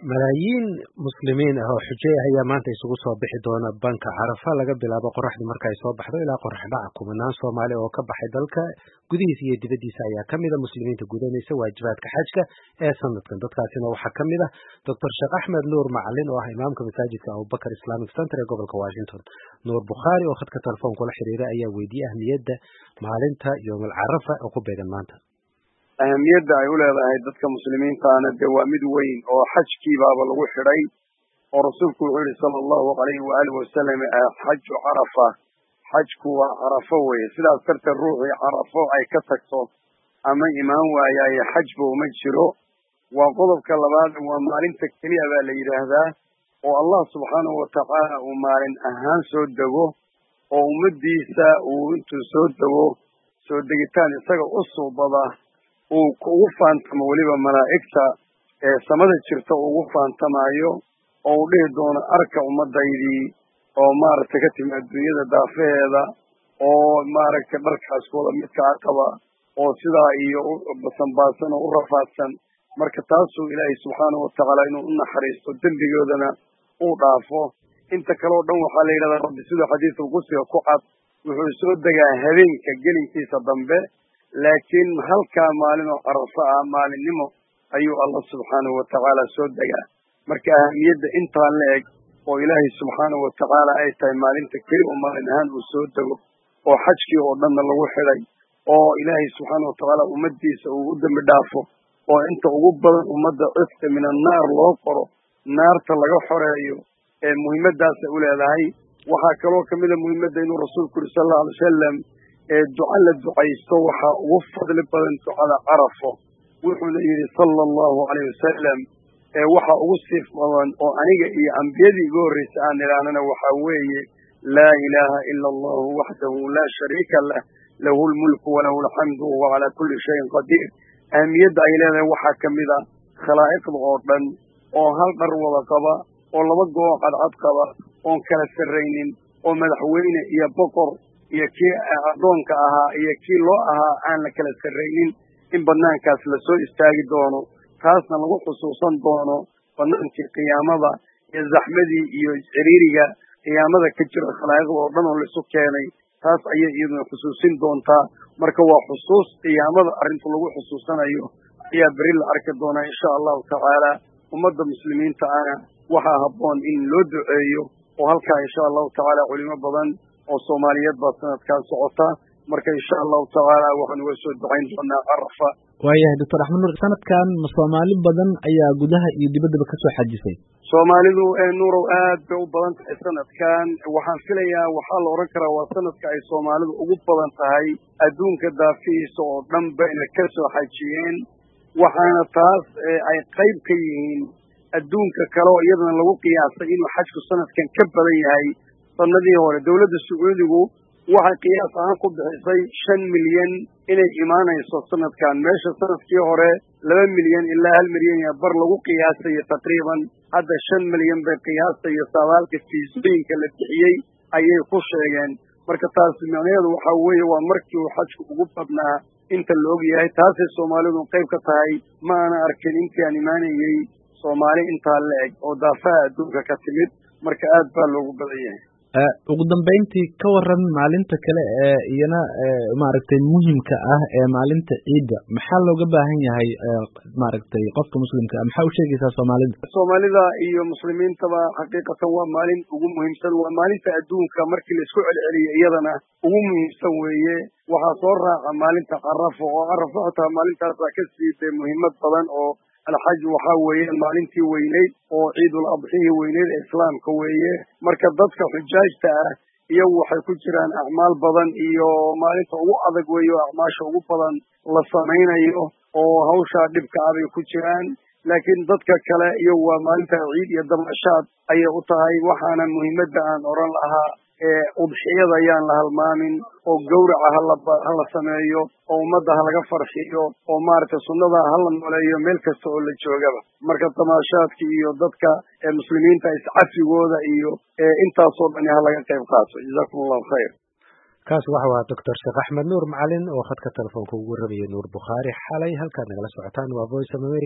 malaayiin muslimiin ah oo xujey ah ayaa maanta isugu soo bixi doona banka carafa laga bilaabo qoraxdu marka ay soo baxdo ilaa qorax dhaca kumanaan soomaali oo ka baxay dalka gudihiisa iyo dibaddiisa ayaa ka mida muslimiinta gudanaysa waajibaadka xajka ee sanadkan dadkaasina waxaa ka mid ah doctor sheekh axmed nuur macalin oo ah imaamka masaajidka abubakar islamic center ee gobolka washington nuur bukhaari oo khadka telefoonka la xiriira ayaa weydiiyey ahmiyadda maalinta yoomal carafa oo ku beegan maanta ahamiyadda ay u leedahay dadka muslimiintaana dee waa mid weyn oo xajkiibaaba lagu xidhay oo rasuulku wuxuu yihi sala allahu alayhi waaalih wasalam xaju carafa xajku waa carafo weye sidaas darteed ruuxii carafo ay ka tagto ama imaan waayaaye xajba uma jiro waa qodobka labaad waa maalinta keliya baa la yidhaahdaa oo allah subxaanahu watacaala uu maalin ahaan soo dego oo ummadiisa uu intuu soo dego soo degitaan isaga u suubada uu ugu faantamo weliba malaa'igta ee samada jirta ugu faantamaayo oo uu dhihi doono arka ummadaydii oo maaragtay ka timi adduunyada daafaheeda oo maaragtay dharkaas wada midkaa qaba oo sidaa iyo basanbaasan oo u rafaadsan marka taasuu ilaahay subxaanahu watacaala inuu u naxariisto dembigoodana uu dhaafo inta kale o dhan waxaa la yidhahdaa rabbi siduu xadiidka qudsiga ku cad wuxuu soo degaa habeenka gelinkiisa dambe laakiin halkaa maalin oo carafo ah maalinnimo ayuu allah subxaanahu watacaala soo degaa marka ahamiyadda intaa la eg oo ilaahay subxaanahu watacaala ay tahay maalinta keli oo maalin ahaan uu soo dego oo xajkii oo dhanna lagu xidhay oo ilaahay subxaana watacaala ummaddiisa uu u dembi dhaafo oo inta ugu badan ummadda cidka min annaar loo qoro naarta laga xoreeyo ee muhiimaddaasay u leedahay waxaa kaloo kamid a muhiimadda inuu rasuulku yuri sal allau alay wasalam ee duca la ducaysto waxaa ugu fadli badan ducada carafo wuxuuna yidhi sala allahu alayh wasalam ee waxaa ugu siif badan oo aniga iyo ambiyadii iga horreysay aan idhaahnana waxaa weeye laa ilaaha ila allahu waxdahu laa shariika lah lahu lmulku walahu alxamdu wahuwa calaa kulli shayin qadiir ahamiyadda ay leedahay waxaa ka mid a khalaa'iqda oo dhan oo hal dhar wada qaba oo laba goo cadcad qaba oon kala sarraynin oo madaxweyne iyo boqor iyo kii addoonka ahaa iyo kii loo ahaa aan la kala sarraynin in banaankaas lasoo istaagi doono taasna lagu xusuusan doono banaankii qiyaamada iyo zaxmadii iyo ciriiriga qiyaamada ka jira khalaa'iqda oo dhan oo laisu keenay taas ayay iyaduna xusuusin doontaa marka waa xusuus qiyaamada arrinta lagu xusuusanayo ayaa beri la arki doonaa insha allahu tacaala ummadda muslimiinta ana waxaa habboon in loo duceeyo oo halkaa insha allahu tacaala culimo badan oo soomaaliyeed baa sanadkaa socota marka insha allahu tacaala waxaan uga soo ducayn doonaa carafa waayahay doctor axmed nuur sanadkan ma soomaali badan ayaa gudaha iyo dibaddaba kasoo xajisay soomaalidu ee nuurow aad bay u badan tahay sanadkan waxaan filayaa waxaa la odhan karaa waa sanadka ay soomaalidu ugu badan tahay adduunka daafihiisa oo dhan bayna ka soo xajiyeen waxaana taas ay qayb ka yihiin adduunka kale oo iyadana lagu qiyaasay inuu xajku sanadkan ka badan yahay sanadihii hore dowladda sacuudigu waxay qiyaas ahaan ku bixisay shan milyan inay imaanayso sanadkan meesha sanadkii hore laba milyan ilaa hal milyan iyo bar lagu qiyaasayo taqriiban hadda shan milyan bay qiyaasayo saabaalka fiisooyinka la bixiyey ayay ku sheegeen marka taas micnaheedu waxaa weeye waa markii uu xajku ugu badnaa inta la og yahay taasay soomaalidu qayb ka tahay ma ana arkin intii aan imaanayey soomaali intaa la eg oo daafaha adduunka ka timid marka aad baa loogu badan yahay ugu dambeyntii ka waran maalinta kale ee iyana maaragtay muhimka ah ee maalinta ciidda maxaa looga baahan yahay maaragtay qofka muslimka ah maxaa u sheegaysaa soomaalida soomaalida iyo muslimiintaba xaqiiqatan waa maalin ugu muhiimsan waa maalinta adduunka markii laisku celceliyo iyadana ugu muhiimsan weeye waxaa soo raaca maalinta carafo oo carafo xitaa maalintaasaa ka siitay muhiimad badan oo alxaj waxaa weeye maalintii weyneyd oo ciidul adxihii weyneyd ee islaamka weeye marka dadka xujaajta ah iyagu waxay ku jiraan acmaal badan iyo maalinta ugu adag weeye oo acmaasha ugu badan la samaynayo oo hawshaa dhibka ah bay ku jiraan laakiin dadka kale iyagu waa maalinta ciid iyo dabashaad ayay u tahay waxaana muhiimadda aan odhan lahaa ee udxiyada ayaan la halmaamin oo gawraca hala hala sameeyo oo ummadda halaga farxiyo oo maaragtay sunnada hala nooleeyo meel kasta oo la joogaba marka tamaashaadka iyo dadka muslimiinta iscafigooda iyo intaasoo dhani halaga qayb qaato jazakum allahu khayr kaas waxa waa doctor sheekh axmed nuur macalin oo khadka telefoonka ugu warramaya nuur bukhaari xalay halkaad nagala socotaan waa voice of america